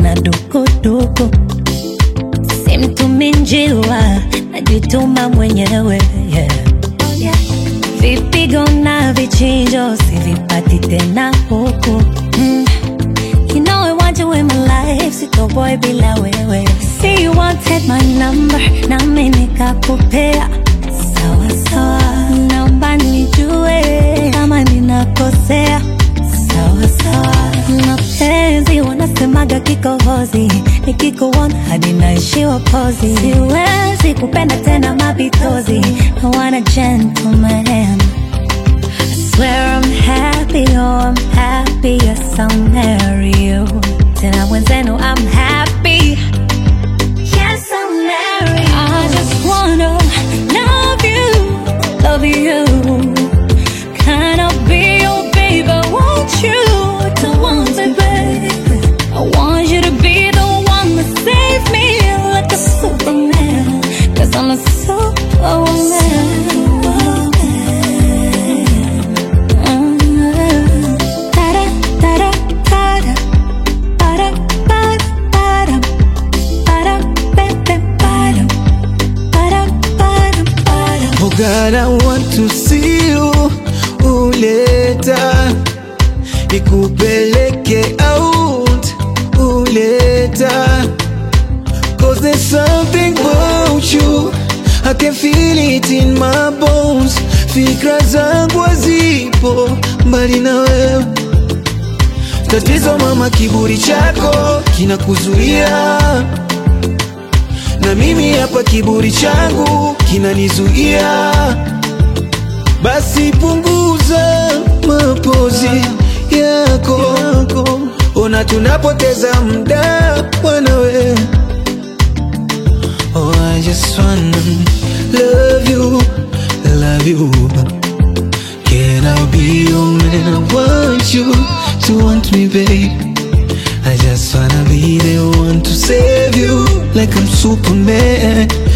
na dukuduku simtumi njiwa najituma mwenyewe yeah. vipigo na vichinjo sivipati tena huku mm. You know I want you in my life, sitoboy bila wewe. See you wanted my number, nami nikakupea. Sawa sawa, naomba nijue kama ninakosea. Sawa sawa, mapenzi wanasemaga kikohozi, nikikuona hadi naishiwa pozi. Siwezi kupenda tena mapitozi, I want a gentleman. Swear I'm happy, oh I'm happy, yes I'll marry you. Tena mwenzenu I'm happy, yes I'll marry you. I just wanna love you, love you. Can I be your baby? Want you to want me, baby. I want you to be the one that save me like a superman. Cause I'm a superwoman. Oh God, I want to see you uleta ikupeleke out uleta Cause there's something about you I can feel it in my bones Fikra zangu hazipo mbali na wewe Tatizo mama, kiburi chako kinakuzuia na mimi hapa kiburi changu kinanizuia, basi punguza mapozi yako, ona tunapoteza muda wanawe. Oh, I just wanna love you, love you. Can I be your man? I want you to want me, babe. I just wanna be the one to save you like I'm Superman.